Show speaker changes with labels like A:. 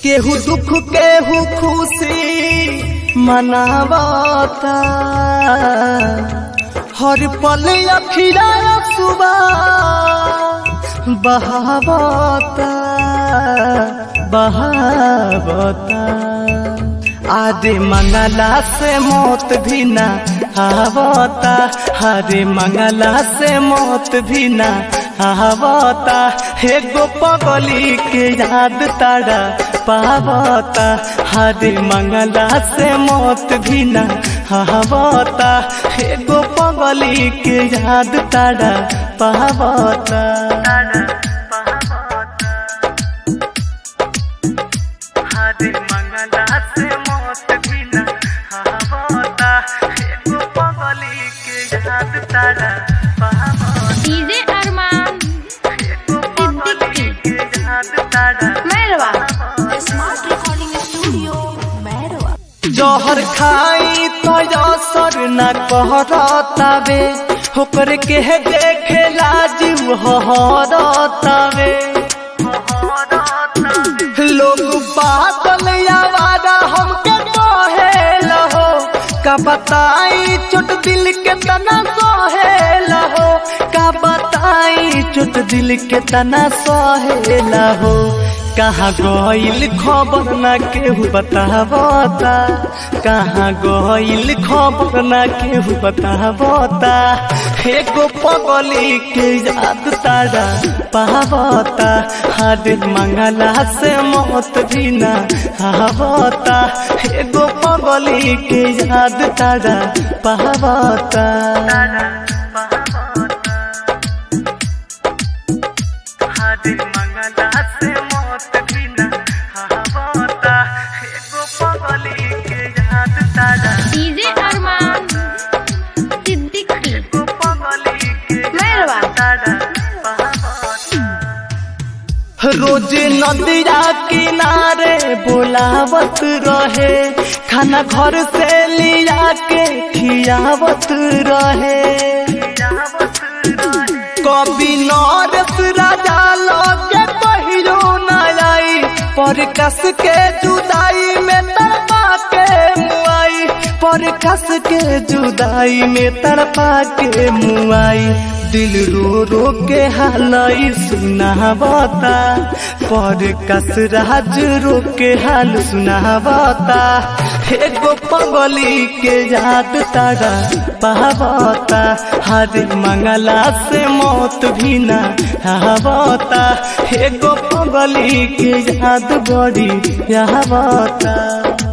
A: केहू दुख केहू खुशी मनावता हर पल अखिरा सुबह बहावता बहावता आदे मंगला से मौत भी ना आवता हरे मंगला से मौत भी ना आवता एगो पगली के याद तारा पावता हरे मंगला से मौत भी ना आवता एगो पगली के याद तारा पावता हरे मंगला से मौत भी ना आवता एगो पगली के याद तारा पावता
B: डीजे अरमान सिद्दीकी
A: के याद तारा
B: Mairwa smart recording studio Mairwa
A: जहर खाई तो असर न कहरतावे होकर के देखे लाजिम हरतावे लोग बादल आवारा हमके कहे लहो का बताई चोट दिल के तना सहे लहो का बताई चोट दिल के तना सहे लहो कहाँ गइल खबर ना केहू बतावता कहाँ गइल खबर ना केहू बतावता एगो पगली के याद तारा पावता हर मंगला से मौत भी ना आवता एगो पगली के याद तारा पावता हर मंगला से मौत भी ना आवता एगो पगली के याद तारा
B: डीजे अरमान सिद्दीकी
A: एगो पगली के
B: मैरवा
A: रोज नदिया किनारे बोलावत रहे खाना घर से लिया के खियावत रहे कभी नरस राजा लगे पहिरो न आई पर कस के जुदाई में तड़पा के मुआई पर कस के जुदाई में तड़पा के मुआई दिल रो रो के हालई सुनावता पर कस राज रो के हाल सुनावता एगो पगली के याद तारा पावता हर मंगला से मौत भी ना आवता एगो पगली के याद बड़ी आवता